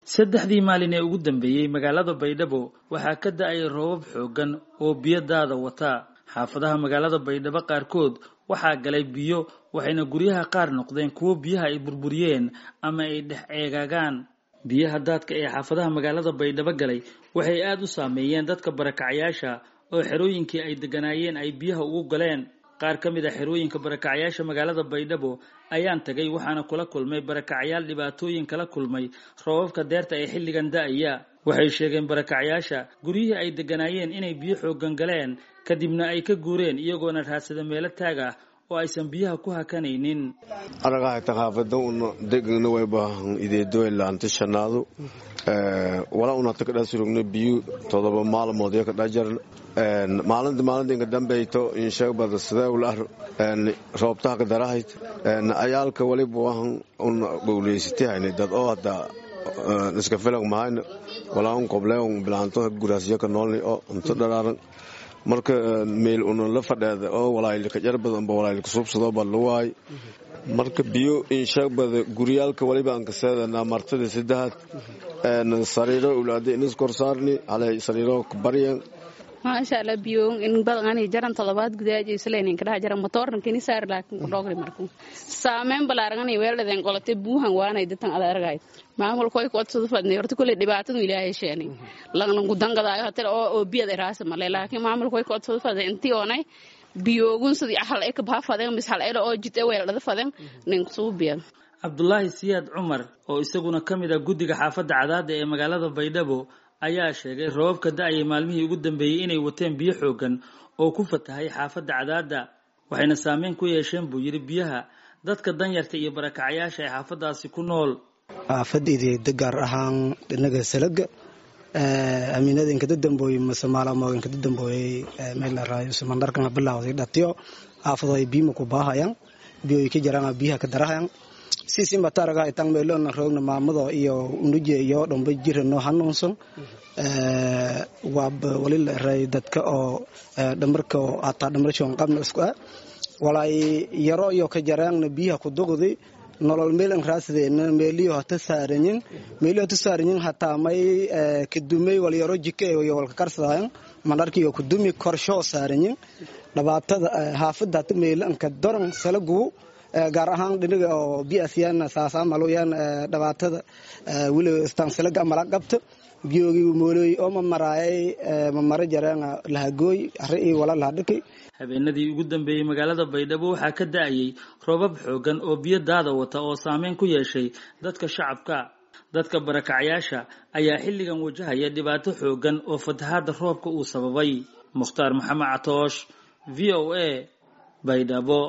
saddexdii maalin ee ugu dambeeyey magaalada baydhabo waxaa ka da-ay roobab xooggan oo biyo daada wataa xaafadaha magaalada baydhabo qaarkood waxaa galay biyo waxayna guryaha qaar noqdeen kuwo biyaha ay burburiyeen ama ay dhex eegaagaan biyaha daadka ee xaafadaha magaalada baydhabo galay waxay aada u saameeyeen dadka barakacyaasha oo xerooyinkii ay degganaayeen ay biyaha ugu galeen qaar ka mid a xerooyinka barakacyaasha magaalada baydhabo ayaan tagay waxaana kula kulmay barakacyaal dhibaatooyin kala kulmay roobabka deerta ee xilligan da-aya waxay sheegeen barakacyaasha guryihii ay degganaayeen inay biyo xooggan galeen kadibna ay ka guureen iyagoona raadsada meelo taag ah oo aysan biyaha ku hakanaynin aragahayta xaafada una degana way baahan ideedoy laanta shanaadu wala unata kadhaa surugna biyu todoba maalmood yo kadhaa jaran maalinta maalinta inka dambeyto insheegbada sideewlah roobtaha kadarahayd ayaalka waliba wahan una gowleysati hayna dad oo hadaa iska filang mahayna walaa un qobleon bilaanto guraasyo ka noolni oo unto dharaaran marka meel una la fadheeda oo walaayilka jarbadanba walaayilka subsadooba luwaay marka biyo insheegbada guryaalka waliba aan kaseedana martada saddexaad sariiro ulaada inis korsaarni halay sariiro baryan maasha allah biyo in badan ani jaran todobaad gudaaji isleen kadhaa jaran motorna kini saar laakin ku dhogri marku saameyn balaaran ani weeldhaden qolate buuhan waanay datan ada argay maamul koy kood soo fadnay horta kulli dhibaatadu ilaahay sheeni lagna gudangadaayo hatel oo oo biyada raasa male laakiin maamul koy kood soo fadnay intii oonay biyoogun sidii hal ay ka baa fadeen mis hal ay oo jitay weeldhada fadeen nin suu biyan cabdulaahi siyaad cumar oo isaguna ka mid ah guddiga xaafadda cadaada ee magaalada baydhabo ayaa sheegay roobabka da-ayay maalmihii ugu dambeeyey inay wateen biyo xooggan oo ku fatahay xaafadda cadaada waxayna saameyn ku yeesheen buu yidhi biyaha dadka danyarta iyo barakacyaasha ee xaafadaasi ku nool xaafadayda gaar ahaan dhinaga salaga amiinada inkada dambooye mase maalamo inkada dambooyey meel la raayo samandarkana bilawday dhatiyo xaafado ay biyima ku baahayaan biyo ay ka jaraan biyaha ka darahayan sisin bataraga itang meelona roogna maamado iyo unuje iyo dhomba jira noo hanuunsan waaba wali la ray dadka oo dhamarka oo ataa dhamarshon qabna isku ah walay yaro iyo ka jaraangna biyaha ku duqdi nolol meelan raasdeena meeliyo hata saaranyin meeliyo hata saaranyin hataa may kadumay wal yaro jike iyo walka karsadayan manarkiyo kudumi korsho saaranyin dhibaatada haafada hata meelanka doran salagu gaar ahaan dhinaga oo biasyan saasaamaluyan dhibaatada weli istaansilaga mala qabta biyoogi moolooy oo mamaraayay mamara jareen lahagooy ari iyo wala lahadhiki habeenadii ugu dambeeyey magaalada baydhabo waxaa ka da-ayay roobab xooggan oo biyo daada wata oo saameyn ku yeeshay dadka shacabka dadka barakacyaasha ayaa xilligan wajahaya dhibaato xooggan oo fatahaada roobka uu sababay mukhtaar maxamed catoosh v o a baydhabo